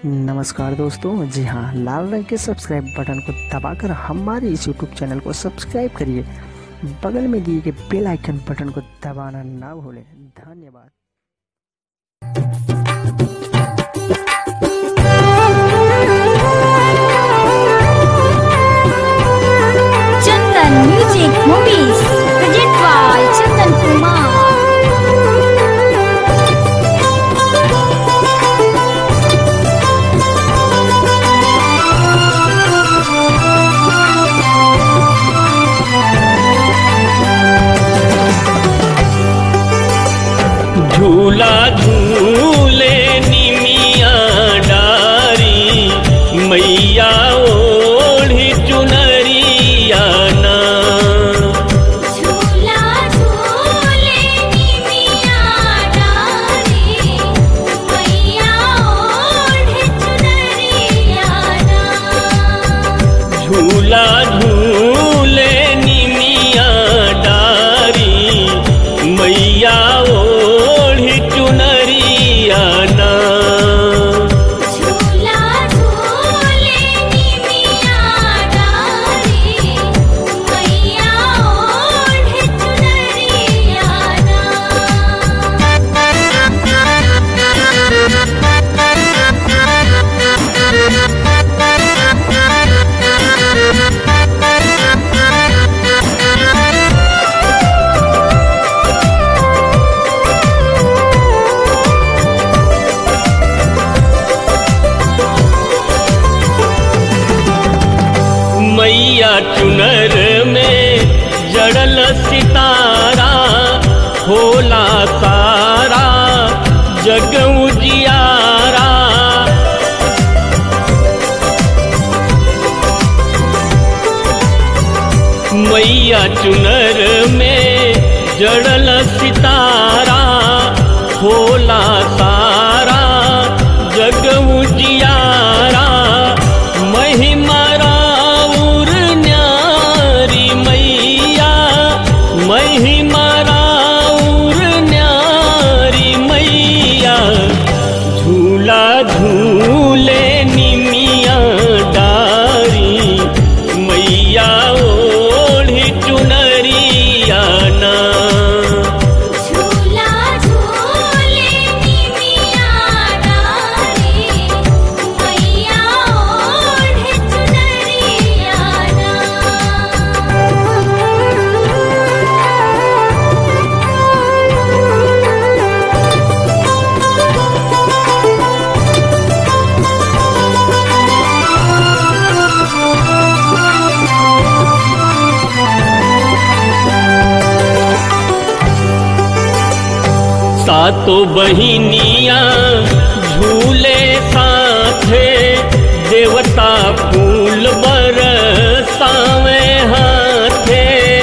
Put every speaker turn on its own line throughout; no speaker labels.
नमस्कार दोस्तों जी हाँ लाल रंग के सब्सक्राइब बटन को दबाकर हमारे इस यूट्यूब चैनल को सब्सक्राइब करिए बगल में दिए गए बेल आइकन बटन को दबाना ना भूलें धन्यवाद
Chandan Music Movies Present by Chandan Kumar
झूला झूले निमिया डारी मैया ओढ़ी चुनरिया ना
झूला झूले निमिया डारी मैया ओढ़े चुनरिया
झूला झूले निमिया डारी मैया ओढ़ी चुनरिया ना
झूला झूले निमिया डारी मैया ओढ़े चुनरिया
मैया चुनर में जड़ल सितारा होला सारा जग उजियारा मैया चुनर में जड़ल सितारा होला सारा जग उजियारा महिमा राउर न्यारी मैया महिमा राउर न्यारी मैया झूला झूले निमिया डारी मैया ओढ़ी चुनरिया ना
झूला झूले निमिया डारी मैया ओढ़े चुनरिया
सातो बहिनिया झूले साथे देवता फूल बरसावे हाथे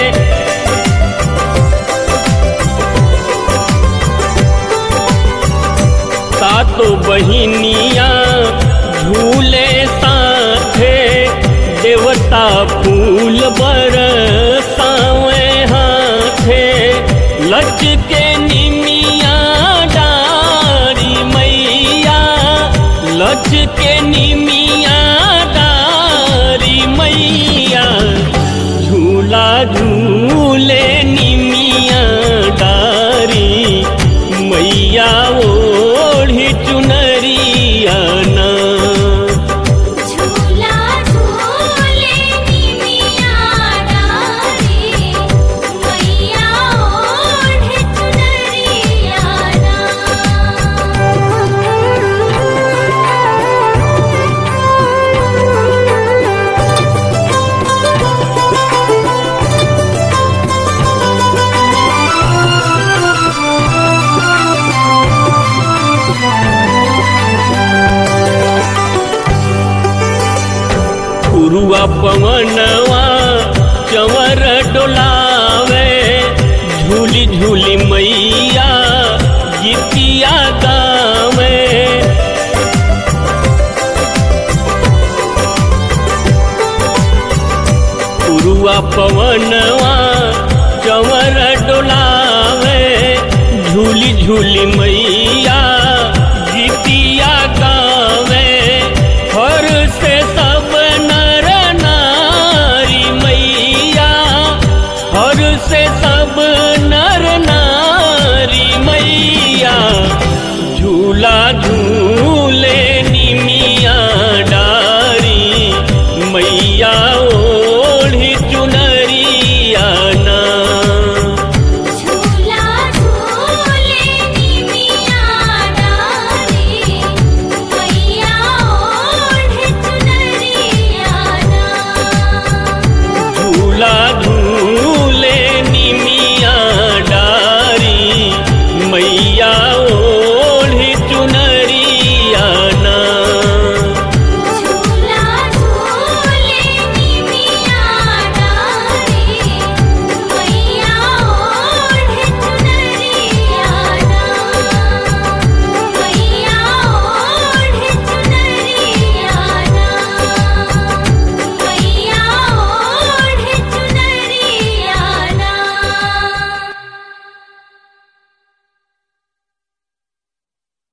सातो बहिनिया झूले साथे देवता फूल बरसावे हाथे लचके निमिया डारी मैया लचके निमिया डारी मैया झूला झूले निमिया डारी मैया ओढ़ी चुनरिया ना
झूला झूले निमिया डारी मैया ओढ़े चुनरिया
पुरुआ पवनवा चवर डोलावे झूली झूली मैया गीतिया गावे पुरुआ पवनवा चवर डोलावे झूली झूली मैया